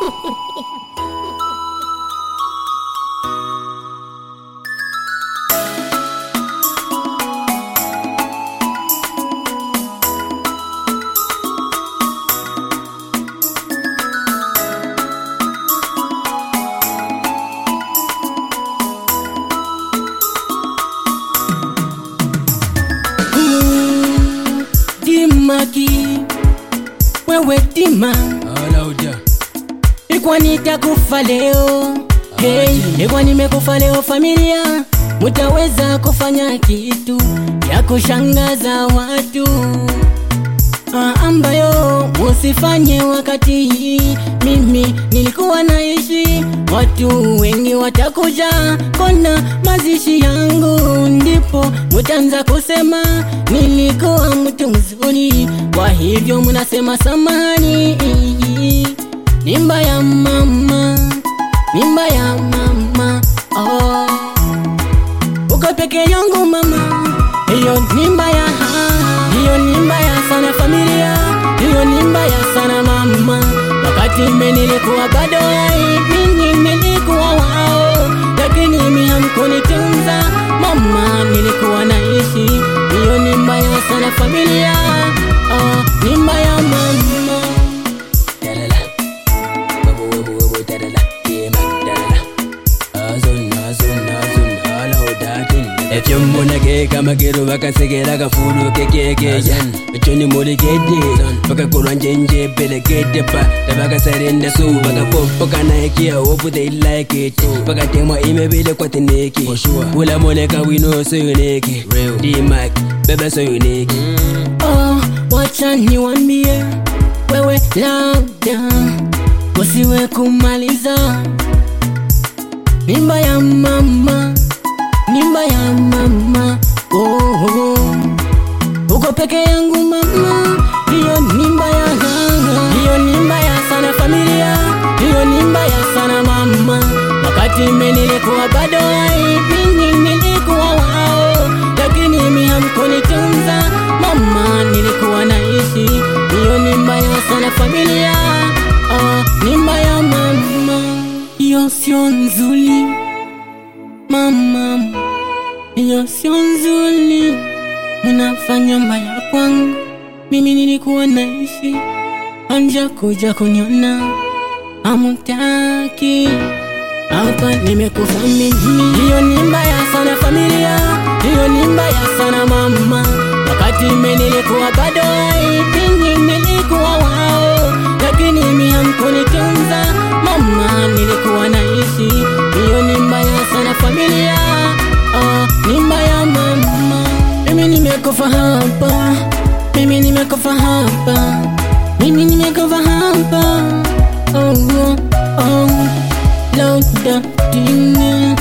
Mm, Dimaki, wewe Dima, Alauda. ilikuwa nitakufa leo hey, ilikuwa nimekufa leo familia, mutaweza kufanya kitu ya kushangaza watu Ah, ambayo musifanye wakati hii mimi nilikuwa naishi, watu wengi watakuja kona mazishi yangu, ndipo mutanza kusema nilikuwa mtu mzuri, kwa hivyo munasema samani nimba ya mama, nimba ya mama oh. Uko peke yangu mama, hiyo ni mbaya, hiyo ni mbaya sana familia, hiyo ni mbaya sana mama. Wakati mimi nilikuwa bado hai, mimi nilikuwa wao, lakini mimi hamkunitunza mama, nilikuwa naishi. Hiyo ni mbaya sana familia, oh, ni mbaya mama. Dalala. Wabo, wabo, wabo, dalala. Yeah, man, dalala. Azun, azun, azun, alauda, tin. ekyomuna kekamagero bakasekera kafuulu kekekeyan ekyo ni muligedde bakakolwa njenje belegedde pa tabakasarendasu bakapopokana ekia opu they like it bakatemwa imebile kwatineki ulamoleka wino soyoneke dimak bebe soyoneke Oh, wacha niwambie wewe, labda usiwe kumaliza mimba ya mama, mimba ya mama. Oh, oh. uko peke yangu mama, hiyo ni mbaya, hiyo ni mbaya sana familia, hiyo ni mbaya sana mama. Wakati mimi nilikuwa bado hai, mimi nilikuwa wao, lakini mimi hamkunitunza mama, nilikuwa naishi. Hiyo ni mbaya sana familia, oh, ni mbaya mama, hiyo sio nzuri mama, hiyo sio nzuri mnafanya mbaya kwangu, mimi nilikuwa naishi, anja kuja kuniona amutaki hapa nimekufa mimi. Hiyo ni mbaya sana familia, hiyo ni mbaya sana mama. Wakati mimi nilikuwa bado hai, mimi nilikuwa wao, lakini mimi hamkunitunza mama, nilikuwa naishi. Hiyo ni mbaya sana familia, oh, ni mbaya mama. Mimi nimekufa hapa, mimi nimekufa hapa, mimi nimekufa hapa, oh, oh, oh. Lauda dine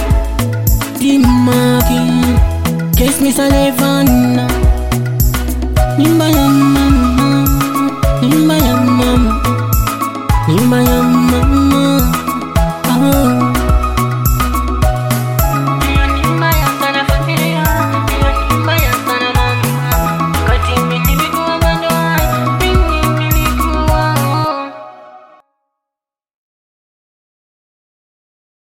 Dimaki Kiss me salivana Nimbaya